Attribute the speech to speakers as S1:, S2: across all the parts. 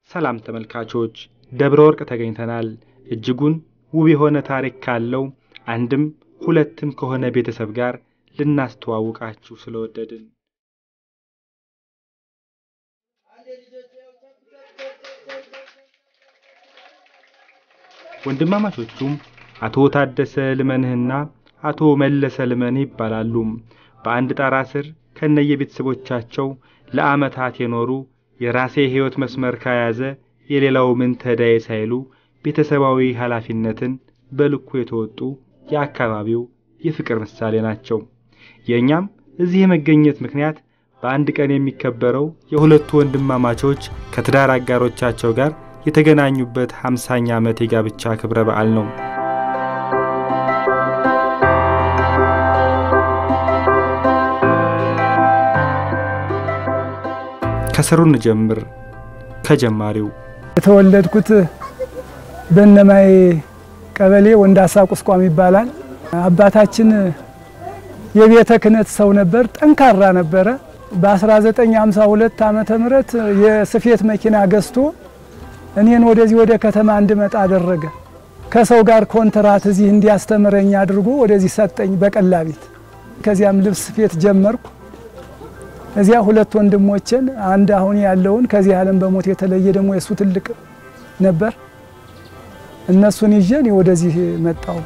S1: ሰላም ተመልካቾች፣ ደብረ ወርቅ ተገኝተናል። እጅጉን ውብ የሆነ ታሪክ ካለው አንድም ሁለትም ከሆነ ቤተሰብ ጋር ልናስተዋውቃችሁ ስለወደድን ወንድማማቾቹም አቶ ታደሰ ልመንህና አቶ መለሰ ልመንህ ይባላሉ። በአንድ ጣራ ስር ከነየቤተሰቦቻቸው ለዓመታት የኖሩ የራሴ ሕይወት መስመር ከያዘ የሌላው ምን ተዳዬ ሳይሉ ቤተሰባዊ ኃላፊነትን በልኩ የተወጡ የአካባቢው የፍቅር ምሳሌ ናቸው። የእኛም እዚህ የመገኘት ምክንያት በአንድ ቀን የሚከበረው የሁለቱ ወንድማማቾች ከትዳር አጋሮቻቸው ጋር የተገናኙበት 50ኛ ዓመት የጋብቻ ክብረ በዓል ነው። ከስሩ እንጀምር። ከጀማሪው
S2: የተወለድኩት በእነማይ ቀበሌ ወንዳሳ ቁስቋም ይባላል። አባታችን የቤተ ክህነት ሰው ነበር። ጠንካራ ነበረ። በ1952 ዓመተ ምህረት የስፌት መኪና ገዝቶ እኔን ወደዚህ ወደ ከተማ እንድመጣ አደረገ። ከሰው ጋር ኮንትራት እዚህ እንዲያስተምረኝ አድርጎ ወደዚህ ሰጠኝ በቀላቢት። ከዚያም ልብስ ስፌት ጀመርኩ። እዚያ ሁለት ወንድሞችን አንድ አሁን ያለውን ከዚህ ዓለም በሞት የተለየ ደግሞ የእሱ ትልቅ ነበር። እነሱን ይዤ እኔ ወደዚህ መጣሁ።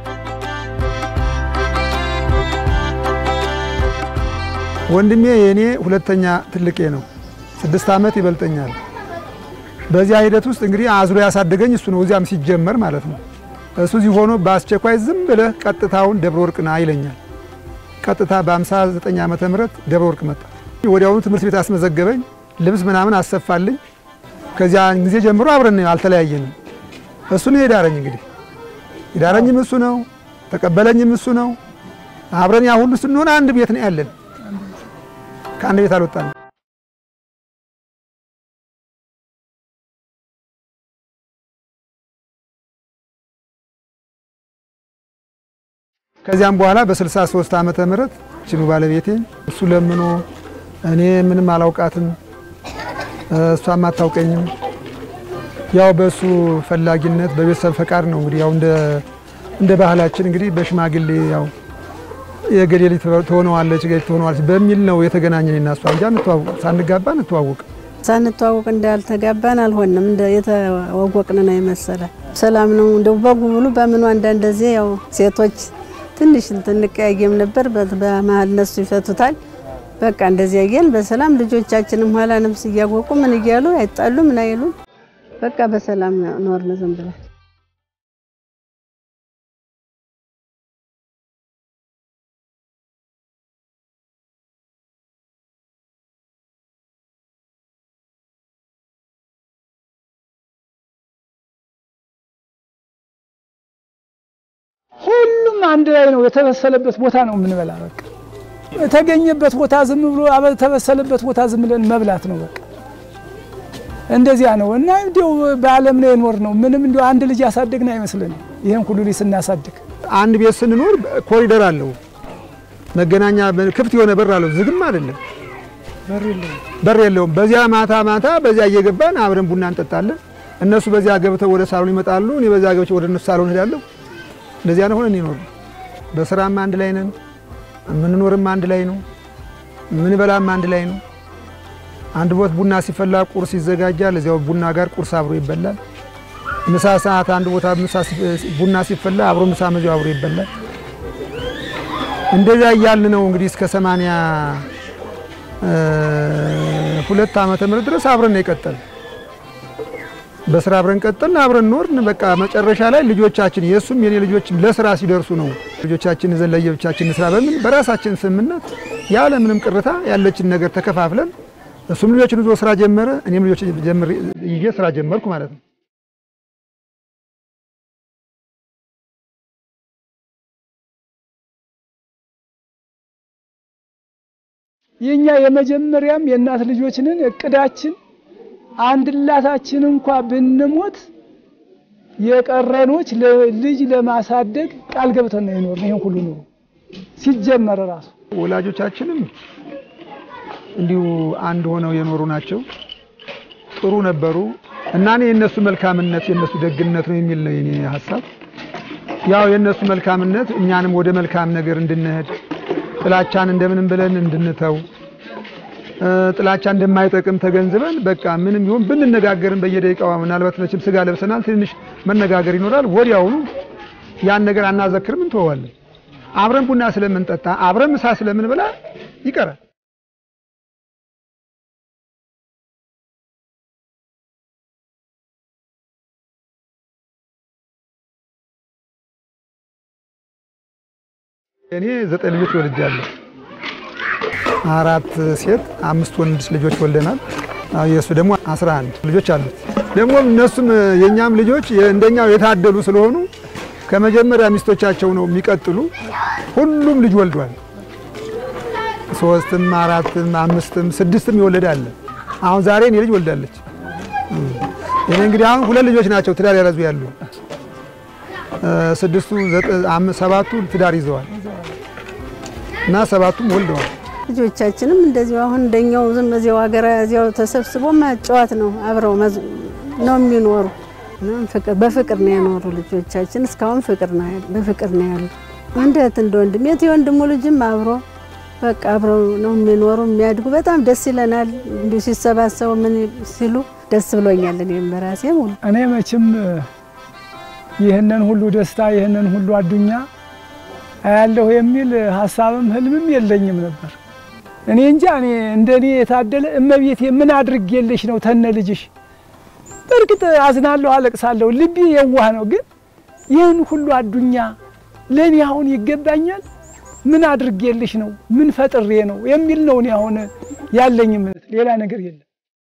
S3: ወንድሜ የእኔ ሁለተኛ ትልቄ ነው። ስድስት ዓመት ይበልጠኛል። በዚያ ሂደት ውስጥ እንግዲህ አዝሎ ያሳደገኝ እሱ ነው። እዚያም ሲጀመር ማለት ነው። እሱ እዚህ ሆኖ በአስቸኳይ ዝም ብለህ ቀጥታውን ደብረ ወርቅ ና ይለኛል። ቀጥታ በ59 ዓመተ ምህረት ደብረ ወርቅ መጣ። ወዲያውኑ ትምህርት ቤት አስመዘገበኝ። ልብስ ምናምን አሰፋልኝ። ከዚያ ጊዜ ጀምሮ አብረን አልተለያየንም። እሱ ነው የዳረኝ። እንግዲህ የዳረኝም እሱ ነው፣ ተቀበለኝም እሱ ነው። አብረን ያ ሁሉ ስንሆን አንድ ቤት ነው ያለን። ከአንድ ቤት አልወጣንም። ከዚያም በኋላ በ63 ዓመተ ምህረት ችኑ ባለቤቴ እሱ ለምኖ እኔ ምንም አላውቃትም እሷም አታውቀኝም። ያው በእሱ ፈላጊነት በቤተሰብ ፈቃድ ነው እንግዲህ ያው እንደ እንደ ባህላችን እንግዲህ በሽማግሌ ያው የገሌ ልጅ ትሆነዋለች ገሌ ትሆነዋለች በሚል ነው የተገናኘን እና እሷ እንጂ ሳንጋባ እንተዋወቅ
S4: ሳንተዋወቅ እንዳልተጋባን አልሆንም። እንደ የተዋወቅን ነው የመሰለ ሰላም ነው እንደው በጉብሉ በምኑ አንዳንድ ጊዜ ያው ሴቶች ትንሽ እንቀያየም ነበር። በመሀል እነሱ ይፈቱታል። በቃ እንደዚያ እያል በሰላም ልጆቻችንም ኋላ ነፍስ እያወቁ ምን እያሉ አይጣሉ ምን አይሉ በቃ በሰላም ኖርን ዝም ብለን።
S2: ሁሉም አንድ ላይ ነው የተበሰለበት ቦታ ነው የምንበላ። በቃ የተገኘበት ቦታ ዝም ብሎ የተበሰለበት ቦታ ዝም ብለን መብላት ነው በቃ እንደዚያ ነው። እና እንዲያው በዓለም ላይ የኖር ነው ምንም እንዲያው አንድ ልጅ ያሳደግን አይመስልንም። ይሄን ሁሉ ልጅ ስናሳድግ
S3: አንድ ቤት ስንኖር ኮሪደር አለው፣ መገናኛ ክፍት የሆነ በር አለው፣ ዝግም አይደለም፣ በር የለውም። በዚያ ማታ ማታ በዚያ እየገባን አብረን ቡና እንጠጣለን። እነሱ በዚያ ገብተው ወደ ሳሎን ይመጣሉ፣ እኔ በዚያ ገብቼ ወደ እነሱ ሳሎን ሄዳለሁ። እንደዚያ ነው ሆነን ይኖር። በስራም አንድ ላይ ነን፣ የምንኖርም አንድ ላይ ነው፣ የምንበላም አንድ ላይ ነው። አንድ ቦት ቡና ሲፈላ ቁርስ ይዘጋጃል። እዚያው ቡና ጋር ቁርስ አብሮ ይበላል። ምሳ ሰዓት አንድ ቦታ ቡና ሲፈላ አብሮ ምሳ መዚያው አብሮ ይበላል። እንደዚያ እያልን ነው እንግዲህ እስከ ሰማንያ ሁለት ዓመተ ምህረት ድረስ አብረን ነው የቀጠል በስራ አብረን ቀጠልን፣ አብረን ኖርን። በቃ መጨረሻ ላይ ልጆቻችን የእሱም የኔ ልጆች ለስራ ሲደርሱ ነው ልጆቻችን ዘን ለየብቻችን ስራ በምን በራሳችን ስምምነት ያለ ምንም ቅርታ ያለችን ነገር ተከፋፍለን እሱም ልጆችን ይዞ ስራ ጀመረ፣ እኔም ልጆች ጀምር ይዤ ስራ ጀመርኩ ማለት ነው።
S2: የኛ የመጀመሪያም የእናት ልጆችንን እቅዳችን አንድ ላታችን እንኳ ብንሞት የቀረኖች ልጅ ለማሳደግ ቃል ገብተን ነው የኖርን። ይሄን ሁሉ ኑሮ ሲጀመር ራሱ
S3: ወላጆቻችንም እንዲሁ አንድ ሆነው የኖሩ ናቸው። ጥሩ ነበሩ። እና እኔ የእነሱ መልካምነት የእነሱ ደግነት ነው የሚል ነው የኔ ሀሳብ። ያው የእነሱ መልካምነት እኛንም ወደ መልካም ነገር እንድንሄድ ጥላቻን እንደምንም ብለን እንድንተው ጥላቻ እንደማይጠቅም ተገንዝበን በቃ ምንም ይሁን ብንነጋገርን በየደቂቃው ምናልባት መቼም ስጋ ለብሰናል፣ ትንሽ መነጋገር ይኖራል። ወዲያውኑ ያን ነገር አናዘክርም፣ እንተዋለን። አብረን ቡና ስለምንጠጣ አብረን ምሳ ስለምንበላ ይቀራል። እኔ ዘጠኝ ልጆች ወልጃለሁ። አራት ሴት አምስት ወንድ ልጆች ወልደናል። የእሱ ደግሞ 11 ልጆች አሉት። ደግሞ እነሱም የኛም ልጆች እንደኛው የታደሉ ስለሆኑ ከመጀመሪያ ሚስቶቻቸው ነው የሚቀጥሉ። ሁሉም ልጅ ወልዷል። ሶስትም፣ አራትም፣ አምስትም ስድስትም የወለደ አለ። አሁን ዛሬ እኔ ልጅ ወልዳለች። እኔ እንግዲህ አሁን ሁለት ልጆች ናቸው ትዳር ያለዙ ያሉ። ስድስቱ ሰባቱ ትዳር ይዘዋል እና ሰባቱም ወልደዋል።
S4: ልጆቻችንም እንደዚሁ አሁን እንደኛው ዝም እዚያው ሀገር እዚያው ተሰብስቦ ማጫወት ነው። አብረው ነው የሚኖሩ። በፍቅር ነው የኖሩ ልጆቻችን እስካሁን ፍቅር ነው በፍቅር ነው ያሉ። እንደ እህት እንደ ወንድም የት የወንድሙ ልጅም አብሮ በቃ አብረው ነው የሚኖሩ የሚያድጉ። በጣም ደስ ይለናል። እንዲሁ ሲሰባሰቡ ምን ሲሉ ደስ ብሎኛል። እኔም በራሴ ሁሉ
S2: እኔ መቼም ይህንን ሁሉ ደስታ ይህንን ሁሉ አዱኛ አያለሁ የሚል ሀሳብም ህልምም የለኝም ነበር። እኔ እንጃ እኔ እንደኔ የታደለ እመቤቴ ምን አድርጌልሽ ነው ተነ ልጅሽ። በእርግጥ አዝናለሁ፣ አለቅሳለሁ፣ ልቤ የዋህ ነው። ግን ይህን ሁሉ አዱኛ ለእኔ አሁን ይገባኛል? ምን አድርጌልሽ ነው? ምን ፈጥሬ ነው የሚል ነው እኔ አሁን ያለኝ እምነት፣ ሌላ ነገር የለም።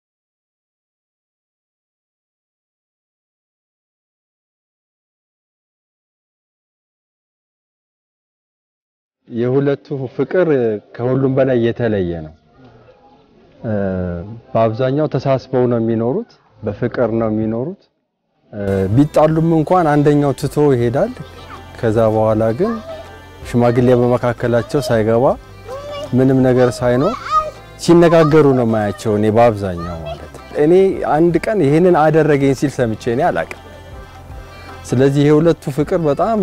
S5: የሁለቱ ፍቅር ከሁሉም በላይ የተለየ ነው። በአብዛኛው ተሳስበው ነው የሚኖሩት፣ በፍቅር ነው የሚኖሩት። ቢጣሉም እንኳን አንደኛው ትቶ ይሄዳል። ከዛ በኋላ ግን ሽማግሌ በመካከላቸው ሳይገባ ምንም ነገር ሳይኖር ሲነጋገሩ ነው ማያቸው። እኔ በአብዛኛው ማለት እኔ አንድ ቀን ይሄንን አደረገኝ ሲል ሰምቼ እኔ አላቅም። ስለዚህ የሁለቱ ፍቅር በጣም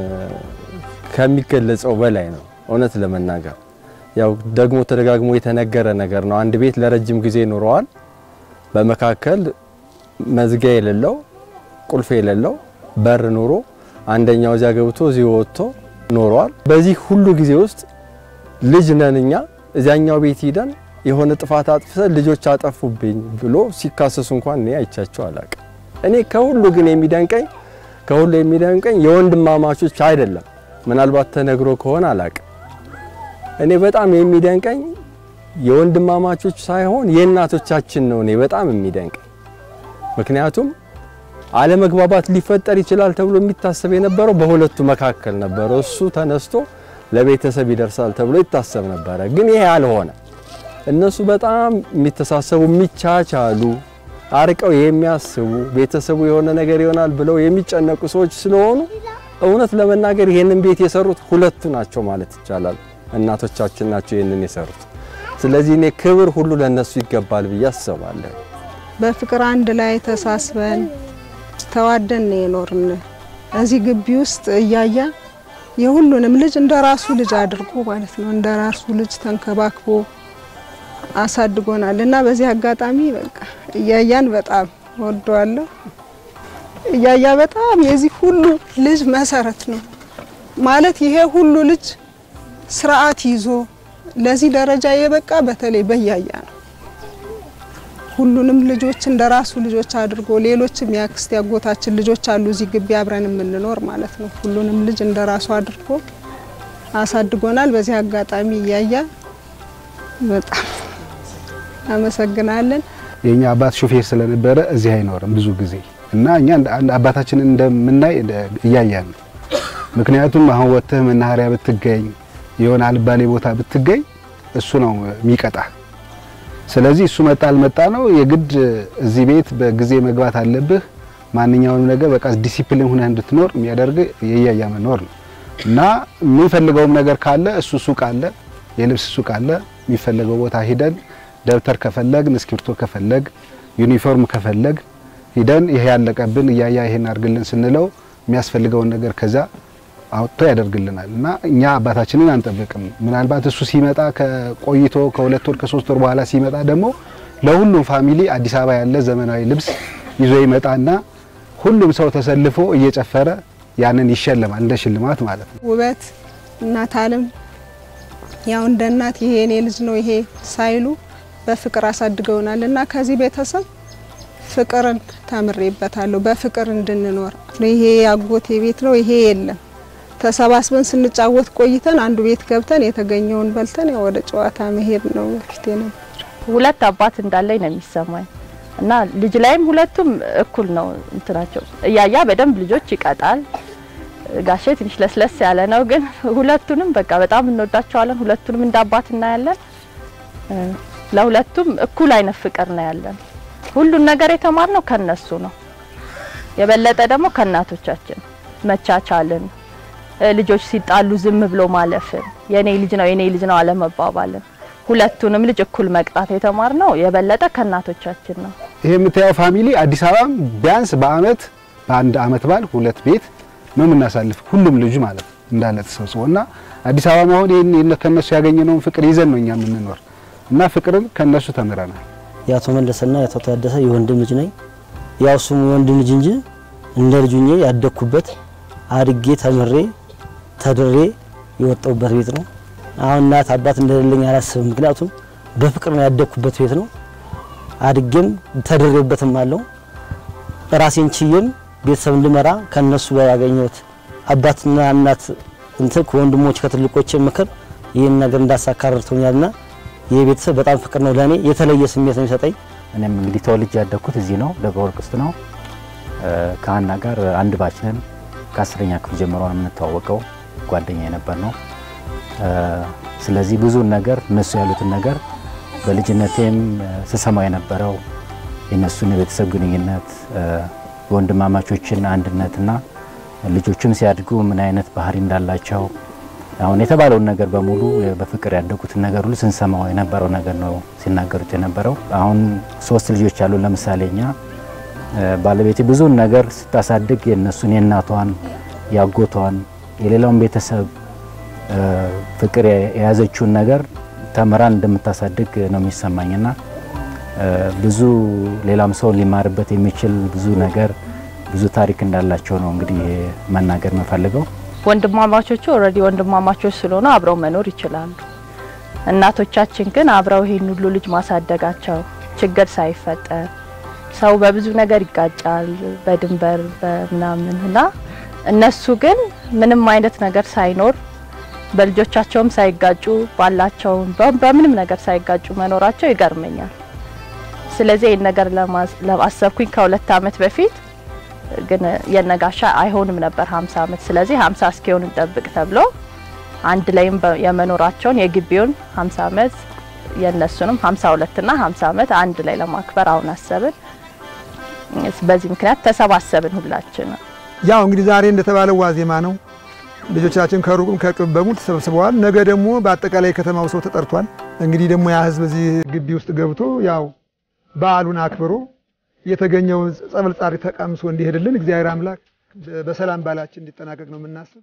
S5: ከሚገለጸው በላይ ነው። እውነት ለመናገር ያው ደግሞ ተደጋግሞ የተነገረ ነገር ነው። አንድ ቤት ለረጅም ጊዜ ኑረዋል። በመካከል መዝጊያ የሌለው ቁልፍ የሌለው በር ኑሮ አንደኛው እዚያ ገብቶ እዚህ ወጥቶ ኖረዋል። በዚህ ሁሉ ጊዜ ውስጥ ልጅ ነን እኛ እዚያኛው ቤት ሂደን የሆነ ጥፋት አጥፍተን ልጆች አጠፉብኝ ብሎ ሲካሰሱ እንኳን እኔ አይቻቸው አላቅም። እኔ ከሁሉ ግን የሚደንቀኝ ከሁሉ የሚደንቀኝ የወንድማማቾች አይደለም ምናልባት ተነግሮ ከሆነ አላቅም። እኔ በጣም የሚደንቀኝ የወንድማማቾች ሳይሆን የእናቶቻችን ነው። እኔ በጣም የሚደንቀኝ ምክንያቱም አለመግባባት ሊፈጠር ይችላል ተብሎ የሚታሰብ የነበረው በሁለቱ መካከል ነበረ። እሱ ተነስቶ ለቤተሰብ ይደርሳል ተብሎ ይታሰብ ነበረ፣ ግን ይሄ አልሆነ። እነሱ በጣም የሚተሳሰቡ የሚቻቻሉ፣ አርቀው የሚያስቡ ቤተሰቡ የሆነ ነገር ይሆናል ብለው የሚጨነቁ ሰዎች ስለሆኑ እውነት ለመናገር ይሄንን ቤት የሰሩት ሁለቱ ናቸው ማለት ይቻላል። እናቶቻችን ናቸው ይሄንን የሰሩት። ስለዚህ እኔ ክብር ሁሉ ለነሱ ይገባል ብዬ አስባለሁ።
S6: በፍቅር አንድ ላይ ተሳስበን ተዋደን ነው የኖርን። እዚህ ግቢ ውስጥ እያያ የሁሉንም ልጅ እንደ ራሱ ልጅ አድርጎ ማለት ነው እንደ ራሱ ልጅ ተንከባክቦ አሳድጎናል እና በዚህ አጋጣሚ በቃ እያያን በጣም ወደዋለሁ። እያያ በጣም የዚህ ሁሉ ልጅ መሰረት ነው ማለት ይሄ ሁሉ ልጅ ስርዓት ይዞ ለዚህ ደረጃ የበቃ በተለይ በእያያ ነው። ሁሉንም ልጆች እንደ ራሱ ልጆች አድርጎ ሌሎችም የአክስት ያጎታችን ልጆች አሉ እዚህ ግቢ አብረን የምንኖር ማለት ነው። ሁሉንም ልጅ እንደ ራሱ አድርጎ አሳድጎናል። በዚህ አጋጣሚ እያያ በጣም አመሰግናለን።
S7: የኛ አባት ሾፌር ስለነበረ እዚህ አይኖርም ብዙ ጊዜ እና እኛ አባታችንን እንደምናይ እያያን ነው። ምክንያቱም አሁን ወጥተህ መናኸሪያ ብትገኝ የሆነ አልባሌ ቦታ ብትገኝ እሱ ነው የሚቀጣ። ስለዚህ እሱ መጣ አልመጣ ነው የግድ እዚህ ቤት በጊዜ መግባት አለብህ። ማንኛውንም ነገር በቃ ዲሲፕሊን ሆነህ እንድትኖር የሚያደርግ የእያያ መኖር ነው እና የምንፈልገውም ነገር ካለ እሱ ሱቅ አለ፣ የልብስ ሱቅ አለ። የሚፈለገው ቦታ ሂደን ደብተር ከፈለግ፣ እስክሪብቶ ከፈለግ፣ ዩኒፎርም ከፈለግ ሂደን ይሄ ያለቀብን እያያ ይሄን አድርግልን ስንለው የሚያስፈልገውን ነገር ከዛ አውጥቶ ያደርግልናል እና እኛ አባታችንን አንጠብቅም። ምናልባት እሱ ሲመጣ ከቆይቶ ከሁለት ወር ከሶስት ወር በኋላ ሲመጣ ደግሞ ለሁሉም ፋሚሊ አዲስ አበባ ያለ ዘመናዊ ልብስ ይዞ ይመጣና ሁሉም ሰው ተሰልፎ እየጨፈረ ያንን ይሸልማል እንደ ሽልማት ማለት ነው።
S6: ውበት እናት አለም ያው እንደ እናት ይሄ የኔ ልጅ ነው ይሄ ሳይሉ በፍቅር አሳድገውናል እና ከዚህ ቤተሰብ ፍቅርን ተምሬበታለሁ። በፍቅር እንድንኖር ይሄ ያጎቴ ቤት ነው ይሄ የለም ተሰባስበን ስንጫወት ቆይተን አንዱ ቤት ገብተን የተገኘውን በልተን ያው ወደ ጨዋታ መሄድ ነው በፊት ነበር።
S8: ሁለት አባት እንዳለኝ ነው የሚሰማኝ እና ልጅ ላይም ሁለቱም እኩል ነው እንትናቸው። እያያ በደንብ ልጆች ይቀጣል። ጋሼ ትንሽ ለስለስ ያለ ነው፣ ግን ሁለቱንም በቃ በጣም እንወዳቸዋለን። ሁለቱንም እንደ አባት እናያለን። ለሁለቱም እኩል አይነት ፍቅር ነው ያለን። ሁሉን ነገር የተማርነው ከነሱ ነው። የበለጠ ደግሞ ከእናቶቻችን መቻቻልን፣ ልጆች ሲጣሉ ዝም ብሎ ማለፍን፣ የኔ ልጅ ነው የኔ ልጅ ነው አለመባባልን፣ ሁለቱንም ልጅ እኩል መቅጣት የተማርነው የበለጠ ከእናቶቻችን ነው።
S7: ይሄ የምታየው ፋሚሊ አዲስ አበባም ቢያንስ በአመት በአንድ አመት በዓል ሁለት ቤት ነው የምናሳልፍ ሁሉም ልጁ ማለት ነው እንዳለ ተሰብስቦ እና አዲስ አበባ አሁን ይሄን ከነሱ ያገኘነውን ፍቅር ይዘን ነው እኛ የምንኖር እና ፍቅርን ከነሱ ተምረናል።
S9: የአቶ መለሰና የአቶ ታደሰ የወንድም ልጅ ነኝ። ያው እሱም የወንድም ልጅ እንጂ እንደ ልጁ ሆኜ ያደግኩበት አድጌ ተምሬ ተድሬ የወጣሁበት ቤት ነው። አሁን እናት አባት እንደሌለኝ አላስብም። ምክንያቱም በፍቅር ነው ያደግኩበት ቤት ነው። አድጌም ተድሬበትም አለው ራሴን ችዬም ቤተሰብ እንድመራ ከነሱ ጋር ያገኘሁት አባትና እናት እንትን ከወንድሞች ከትልቆቼ ምክር ይህን ነገር እንዳሳካ ረድቶኛልና ይህ ቤተሰብ በጣም ፍቅር ነው ለእኔ የተለየ ስሜት ነው የሚሰጠኝ።
S10: እኔም እንግዲህ ተወልጄ ያደግኩት እዚህ ነው፣ ደብረ ወርቅ ውስጥ ነው። ከሀና ጋር አንድ ባች ነን። ከአስረኛ ክፍል ጀምሮ ነው የምንተዋወቀው፣ ጓደኛ የነበር ነው። ስለዚህ ብዙን ነገር እነሱ ያሉትን ነገር በልጅነቴም ስሰማው የነበረው የእነሱን የቤተሰብ ግንኙነት የወንድማማቾችን አንድነትና ልጆችም ሲያድጉ ምን አይነት ባህሪ እንዳላቸው አሁን የተባለውን ነገር በሙሉ በፍቅር ያደጉትን ነገር ሁሉ ስንሰማው የነበረው ነገር ነው ሲናገሩት የነበረው። አሁን ሶስት ልጆች ያሉ ለምሳሌ እኛ ባለቤቴ ብዙውን ነገር ስታሳድግ የእነሱን የእናቷን፣ ያጎቷን፣ የሌላውን ቤተሰብ ፍቅር የያዘችውን ነገር ተምራን እንደምታሳድግ ነው የሚሰማኝና ብዙ ሌላም ሰው ሊማርበት የሚችል ብዙ ነገር ብዙ ታሪክ እንዳላቸው ነው እንግዲህ መናገር የምፈልገው።
S8: ወንድማማቾቹ ኦልሬዲ ወንድማማቾች ስለሆኑ አብረው መኖር ይችላሉ። እናቶቻችን ግን አብረው ይሄን ሁሉ ልጅ ማሳደጋቸው ችግር ሳይፈጠር ሰው በብዙ ነገር ይጋጫል፣ በድንበር በምናምን እና እነሱ ግን ምንም አይነት ነገር ሳይኖር በልጆቻቸውም ሳይጋጩ ባላቸውም በምንም ነገር ሳይጋጩ መኖራቸው ይገርመኛል። ስለዚህ ይህን ነገር ለማሰብኩኝ ከሁለት አመት በፊት ግን የነጋሻ አይሆንም ነበር 50 አመት። ስለዚህ 50 እስኪሆን እንጠብቅ ተብሎ አንድ ላይም የመኖራቸውን የግቢውን 50 አመት የነሱንም 52 እና 50 አመት አንድ ላይ ለማክበር አሁን አሰብን። በዚህ ምክንያት ተሰባሰብን ሁላችን።
S3: ያው እንግዲህ ዛሬ እንደተባለው ዋዜማ ነው። ልጆቻችን ከሩቅም ከቅርብ በሙሉ ተሰብስበዋል። ነገ ደግሞ በአጠቃላይ ከተማው ሰው ተጠርቷል። እንግዲህ ደግሞ ያ ህዝብ እዚህ ግቢ ውስጥ ገብቶ ያው በዓሉን አክብሮ የተገኘውን ጸበል ጻሪ ተቀምሶ እንዲሄድልን እግዚአብሔር አምላክ በሰላም ባላችን እንዲጠናቀቅ ነው የምናስብ።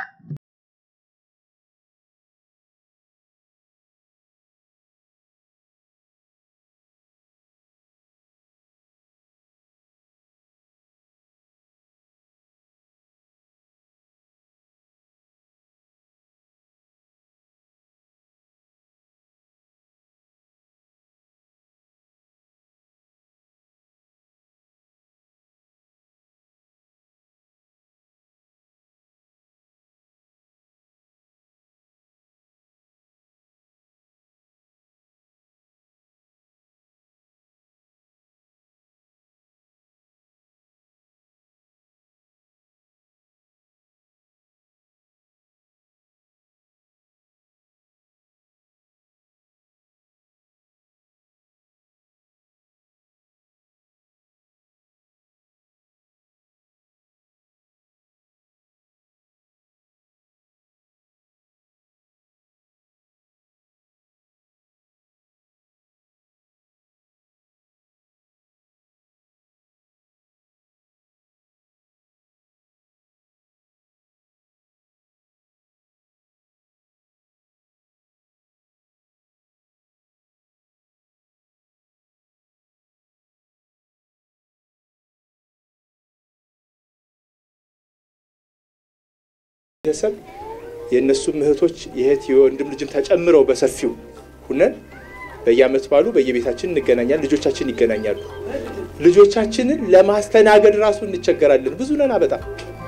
S11: ቤተሰብ የእነሱም እህቶች የእህት የወንድም ልጅም ተጨምረው በሰፊው ሁነን በየአመት ባሉ በየቤታችን እንገናኛለን። ልጆቻችን ይገናኛሉ። ልጆቻችንን ለማስተናገድ ራሱ እንቸገራለን። ብዙ ነና በጣም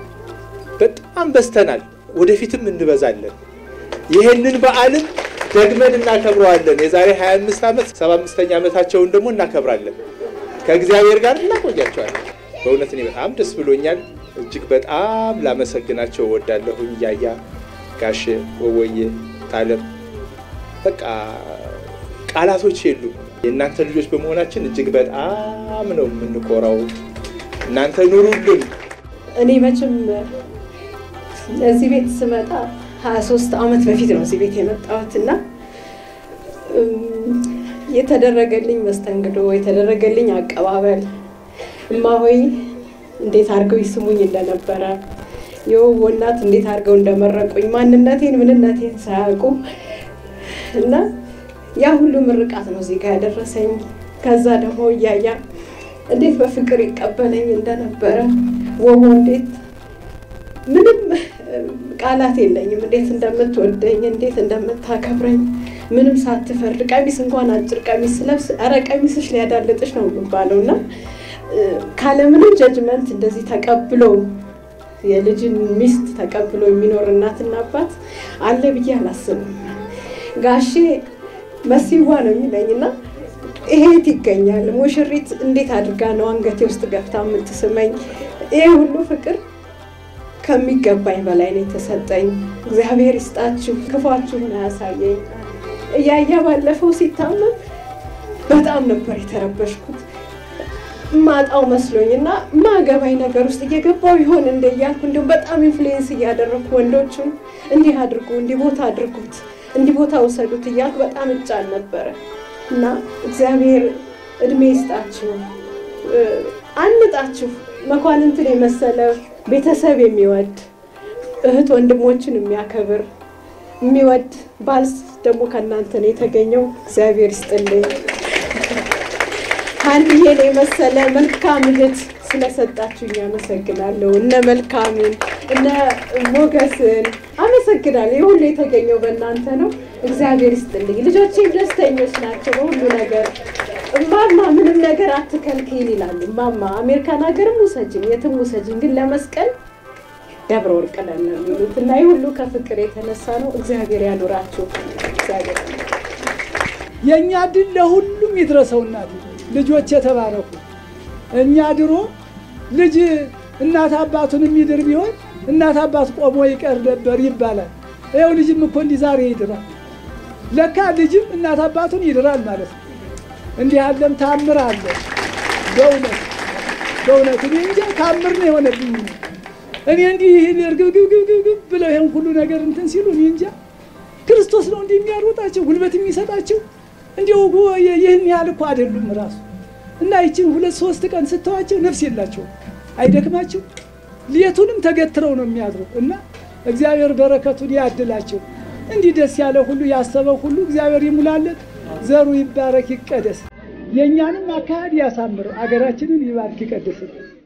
S11: በጣም በዝተናል። ወደፊትም እንበዛለን። ይህንን በዓልም ደግመን እናከብረዋለን። የዛሬ 25 ዓመት 75ኛ ዓመታቸውን ደግሞ እናከብራለን። ከእግዚአብሔር ጋር እናቆያቸዋለን። በእውነት እኔ በጣም ደስ ብሎኛል። እጅግ በጣም ላመሰግናቸው እወዳለሁኝ። ያያ ጋሽ ወወዬ ታለም በቃ ቃላቶች የሉም። የእናንተ ልጆች በመሆናችን እጅግ በጣም ነው የምንኮራው። እናንተ ኑሩልን።
S12: እኔ መቼም እዚህ ቤት ስመጣ 23 ዓመት በፊት ነው እዚህ ቤት የመጣሁት እና የተደረገልኝ መስተንግዶ የተደረገልኝ አቀባበል እማሆይ እንዴት አድርገው ይስሙኝ እንደነበረ የውቦ እናት እንዴት አድርገው እንደመረቁኝ ማንነቴን ምንነቴን ሳያውቁ እና ያ ሁሉ ምርቃት ነው እዚህ ጋር ያደረሰኝ። ከዛ ደግሞ እያያ እንዴት በፍቅር ይቀበለኝ እንደነበረ ወቦ እንዴት ምንም ቃላት የለኝም፣ እንዴት እንደምትወደኝ እንዴት እንደምታከብረኝ ምንም ሳትፈርድ ቀሚስ እንኳን አጭር ቀሚስ ስለብስ ኧረ ቀሚስሽ ሊያዳልጥሽ ነው የሚባለው እና ካለምንም ጀጅመንት እንደዚህ ተቀብሎ የልጅን ሚስት ተቀብሎ የሚኖር እናትና አባት አለ ብዬ አላስብም። ጋሼ መሲዋ ነው የሚለኝ እና ይሄት ይገኛል ሙሽሪት እንዴት አድርጋ ነው አንገቴ ውስጥ ገብታ የምትስመኝ? ይሄ ሁሉ ፍቅር ከሚገባኝ በላይ ነው የተሰጠኝ። እግዚአብሔር ይስጣችሁ፣ ክፏችሁን አያሳየኝ። እያያ ባለፈው ሲታመም በጣም ነበር የተረበሽኩት ማጣው መስሎኝ እና ማገባኝ ነገር ውስጥ እየገባው ይሆን እንደ እያልኩ እንዲሁም በጣም ኢንፍሉዌንስ እያደረግኩ ወንዶቹን እንዲህ አድርጉ፣ እንዲህ ቦታ አድርጉት፣ እንዲህ ቦታ ውሰዱት እያልኩ በጣም እጫን ነበረ እና እግዚአብሔር እድሜ ይስጣችሁ፣ አንጣችሁ መኳንንትን የመሰለ ቤተሰብ የሚወድ እህት ወንድሞችን የሚያከብር የሚወድ ባልስ ደግሞ ከእናንተ ነው የተገኘው። እግዚአብሔር ይስጥልኝ። አንድዬን የመሰለ መልካም እህት ስለሰጣችሁኝ አመሰግናለሁ። እነ መልካምን እነ ሞገስን አመሰግናለሁ። ይህ ሁሉ የተገኘው በእናንተ ነው። እግዚአብሔር ይስጥልኝ። ልጆቼም ደስተኞች ናቸው በሁሉ ነገር። እማማ ምንም ነገር አትከልክይን ይላሉ። እማማ አሜሪካን ሀገርም ውሰጅን፣ የትም ውሰጅን፣ ግን ለመስቀል ደብረ ወርቅ ነን ነው የሚሉት እና ይህ ሁሉ ከፍቅር የተነሳ ነው። እግዚአብሔር ያኑራችሁ። እግዚአብሔር
S2: የእኛ ድል ለሁሉም ይድረሰው። እናት ልጆች የተባረኩ። እኛ ድሮ ልጅ እናት አባቱን የሚድር ቢሆን እናት አባት ቆሞ ይቀር ነበር ይባላል። ይኸው ልጅም እኮ እንዲህ ዛሬ ይድራል። ለካ ልጅም እናት አባቱን ይድራል ማለት ነው። እንዲህ ያለም ታምር አለ። በእውነት በእውነት እኔ እንጃ ታምር ነው የሆነብኝ። እኔ እንዲህ እርግብግብግብግብ ብለው ይሄን ሁሉ ነገር እንትን ሲሉ እኔ እንጃ ክርስቶስ ነው እንዲህ የሚያሮጣቸው ጉልበት የሚሰጣቸው እንዲሁ ይህን ያህል እኮ አይደሉም ራሱ እና ይችን ሁለት ሶስት ቀን ስተዋቸው ነፍስ የላቸውም፣ አይደክማቸው ሌቱንም ተገትረው ነው የሚያድሩ እና እግዚአብሔር በረከቱን ያድላቸው። እንዲህ ደስ ያለ ሁሉ ያሰበ ሁሉ እግዚአብሔር ይሙላለት፣ ዘሩ ይባረክ ይቀደስ፣ የእኛንም አካሄድ ያሳምር፣ አገራችንን ይባርክ ይቀድስልን።